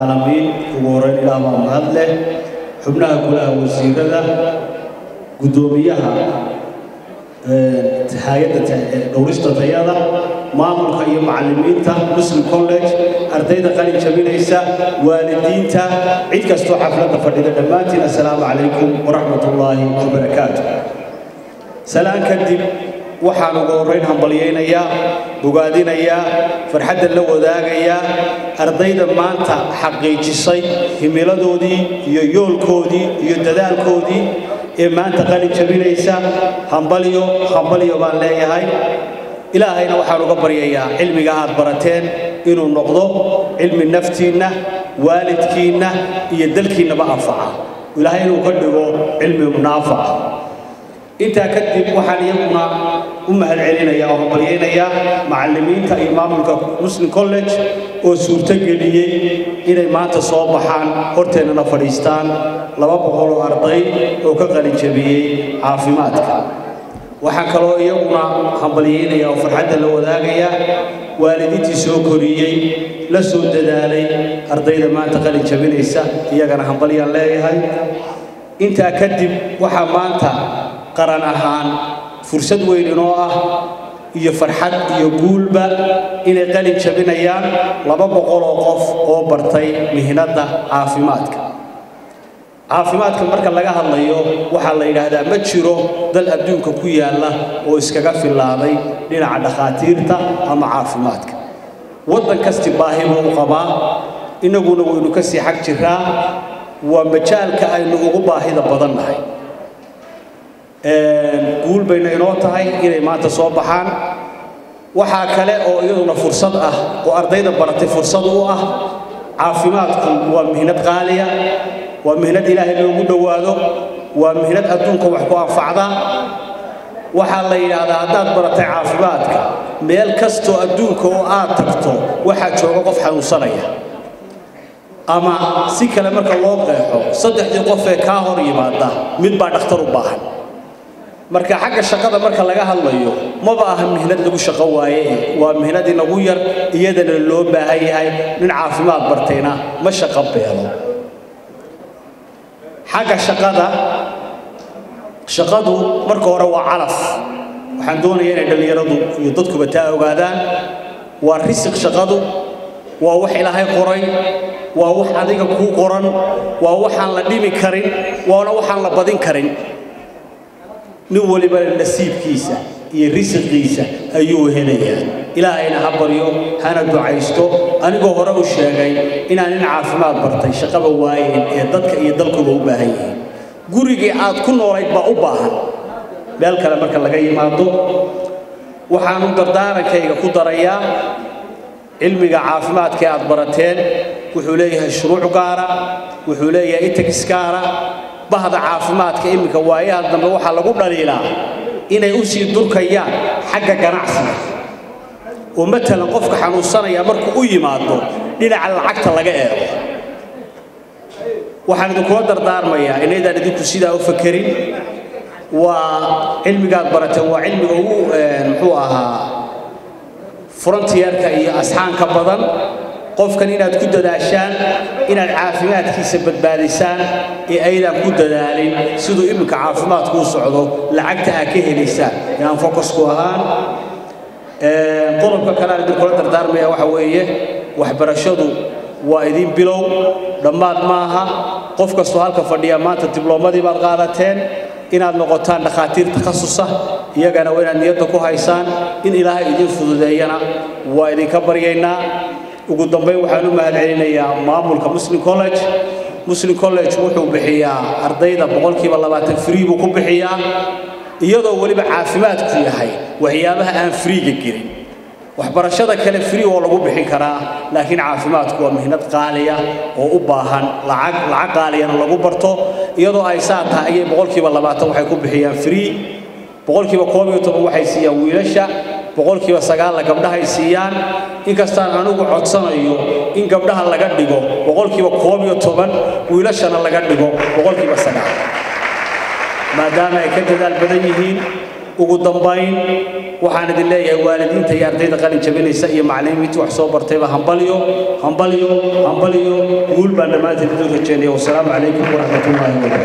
aalamiin ugu horeyn ilaah baa mahad leh xubnaha golaha wasiirada guddoomiyaha hay-adda dhowrista tayada maamulka iyo macallimiinta muslim college ardayda qalin jabinaysa waalidiinta cid kastoo xafladda fadhida dhammaantiin assalaamu calaykum waraxmat ullaahi wabarakaatu salaan kadib waxaan ugu horrayn hambalyaynayaa bogaadinayaa farxadda la wadaagayaa ardayda maanta xaqiijisay himiladoodii iyo yoolkoodii iyo dadaalkoodii ee maanta qalin jabinaysa hambalyo hambalyo baan leeyahay ilaahayna waxaan uga baryayaa cilmiga aad barateen inuu noqdo cilmi naftiinna waalidkiinna iyo dalkiinnaba anfaca ilaahay inuu ka dhigo cilmi naafaca intaa kadib waxaan iyaguna u mahad celinayaa oo hambalyaynayaa macallimiinta iyo maamulka muslim college oo suurtogeliyey inay maanta soo baxaan horteennana fadhiistaan laba boqol oo arday oo ka qalin jabiyey caafimaadka waxaan kaloo iyaguna hambalyaynaya oo farxadda la wadaagaya waalidiintii soo koriyey la soo dadaalay ardayda maanta qalin jabinaysa iyagana hambalyaan leeyahay intaa kadib waxaa maanta qaran ahaan fursad weyn inoo ah iyo farxad iyo guulba inay qalin jabinayaan laba boqol oo qof oo bartay mihnadda caafimaadka caafimaadka marka laga hadlayo waxaa la yidhaahdaa ma jiro dal adduunka ku yaalla oo iskaga fillaaday dhinaca dhakhaatiirta ama caafimaadka waddan kasti baahi buu u qabaa innaguna waynu ka sii xag jiraa waa majaalka aynu ugu baahida badan nahay guul bayna inoo tahay inay maanta soo baxaan waxaa kale oo iyaduna fursad ah oo ardayda baratay fursad u ah caafimaadku waa mihnad qaaliya waa mihnad ilaahay loogu dhowaado waa mihnad adduunka wax ku anfacda waxaa la yidhaahdaa haddaad baratay caafimaadka meel kastoo adduunka oo aad tagto waxaa jooga qof xanuunsanaya ama si kale marka loo qeexo saddexdii qof ee kaa hor yimaada mid baa dhakhtar u baahan marka xagga shaqada marka laga hadlayo maba aha mihnad lagu shaqo waaye waa mihnad inagu yar iyadana loo baahan yahay nin caafimaad bartayna ma shaqo beelo xagga shaqada shaqadu marka hore waa calaf waxaan doonayaa inay dhallinyaradu iyo dadkuba taa ogaadaan waa risiq shaqadu waa wax ilaahay qoray waa wax adiga kuu qoran waa waxaan la dhimi karin waana waxaan la badin karin nin waliba nasiibkiisa iyo risiqiisa ayuu helayaa ilaahayna ha baryo hana ducaysto anigoo hore u sheegay inaan nin caafimaad bartay shaqaba waayeen ee dadka iyo dalkuba u baahan yihiin gurigii aad ku noolayd baa u baahan meel kale marka laga yimaado waxaanu dardaarankayga ku darayaa cilmiga caafimaadka ee aad barateen wuxuu leeyahay shuruuc gaara wuxuu leeyahay itagis gaara bahda caafimaadka iminka waayaha dambe waxaa lagu dhaliilaa inay u sii durkayaan xagga ganacsiga oo matalan qofka xanuunsanaya markuu u yimaado dhinaca lacagta laga eego waxaan idinkula dardaarmayaa inaydaan idinku sidaa u fakerin waa cilmigaad barateen waa cilmiga ugu muxuu ahaa frontierka iyo asxaanka badan qofkan inaad ku dadaashaan inaad caafimaadkiisa badbaadisaan ee aydan ku dadaalin siduu iminka caafimaadku u socdo lacagta aad ka helaysaan inaan focusku ahaan qodobka kale aan idinkula dardaarmaya waxa weeye waxbarashadu waa idin bilow dhammaad maaha qof kastoo halka fadhiya maanta dibloomadii baad qaadateen inaad noqotaan dhakhaatiir takhasusa iyagana waa inaad niyadda ku haysaan in ilaahay idin fududeeyana waa idinka baryaynaa ugu dambayn waxaan u mahad celinayaa maamulka muslim college muslim college wuxuu bixiyaa ardayda boqolkiiba labaatan free buu ku bixiyaa iyadoo weliba caafimaadku yahay waxyaabaha aan freega gelin waxbarashada kale free oo lagu bixin karaa laakiin caafimaadku waa mihnad qaaliya oo u baahan lacag lacag qaaliyana lagu barto iyadoo ay saa tahay ayay boqolkiiba labaatan waxay ku bixiyaan free boqolkiiba koob iyo toban waxay siiyaan wiilasha boqolkiiba sagaalla gabdhahay siiyaan inkastaan anigu codsanayo in gabdhaha laga dhigo boqolkiiba koob iyo toban wiilashana laga dhigo boqolkiiba sagaal maadaama ay ka dadaal badan yihiin ugu dambayn waxaan idin leeyahay waalidiinta iyo ardayda qalin jabinaysa iyo macallimiinta wax soo bartayba hambalyo hambalyo hambalyo guul baan dhammaantiin idin rajeynaya wasalaamu calaykum waraxmatullaahi wabarakaatu